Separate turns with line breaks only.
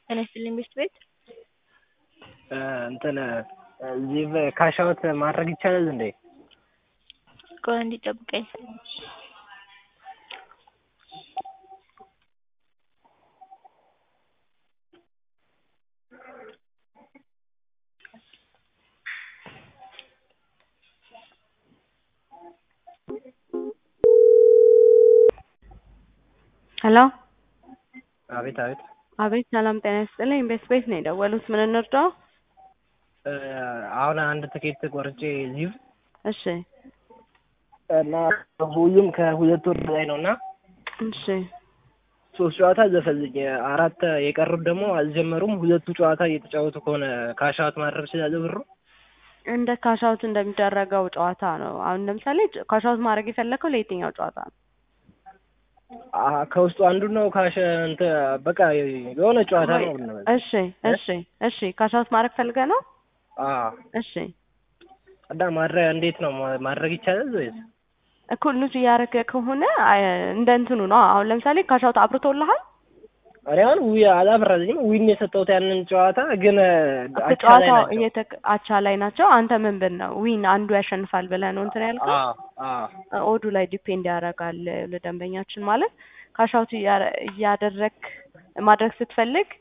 ጤና ይስጥልኝ ቤት ቤት
እንትን እዚህ ካሻውት ማድረግ ይቻላል እንዴ?
ቆይ አንዴ ጠብቀኝ።
ሄሎ
አቤት አቤት።
አቤት ሰላም ጤና ይስጥልኝ ቤት ቤት ነው የደወሉት ምን እንርዳው?
አሁን አንድ ትኬት ቆርጬ ሊቭ
እሺ
እና ሁሉም ከሁለት ወር በላይ ነው እና
እሺ
ሶስት ጨዋታ ዘፈልኝ አራት የቀሩት ደግሞ አልጀመሩም። ሁለቱ ጨዋታ እየተጫወቱ ከሆነ ካሻውት ማድረግ ስላለ ብሩ
እንደ ካሻውት እንደሚደረገው ጨዋታ ነው። አሁን ለምሳሌ ካሻውት ማድረግ የፈለከው ለየትኛው ጨዋታ ነው?
አ- ከውስጡ አንዱ ነው ካሸ እንትን በቃ የሆነ ጨዋታ ነው ብንበል።
እሺ እሺ እሺ ካሻውት ማድረግ ፈልገህ ነው?
አዎ
እሺ
እና ማድረግ እንዴት ነው ማ- ማድረግ ይቻላል ወይስ?
እኮ ሉዝ እያደረገ ከሆነ አይ፣ እንደ እንትኑ ነው። አሁን ለምሳሌ ካሻውት አብርቶልሃል
እኔ አሁን ዊ አላበራልኝም ዊን የሰጠሁት ያንን ጨዋታ ግን አቻ ላይ
ጨዋታው
ናቸው።
እየተክ አቻ ላይ ናቸው። አንተ ምን ብል ነው ዊን አንዱ ያሸንፋል ብለህ ነው እንትን ያልከው?
አዎ አዎ
ኦዱ ላይ ዲፔንድ ያደርጋል ለደንበኛችን ማለት ካሻውት እያደረግ ማድረግ ስትፈልግ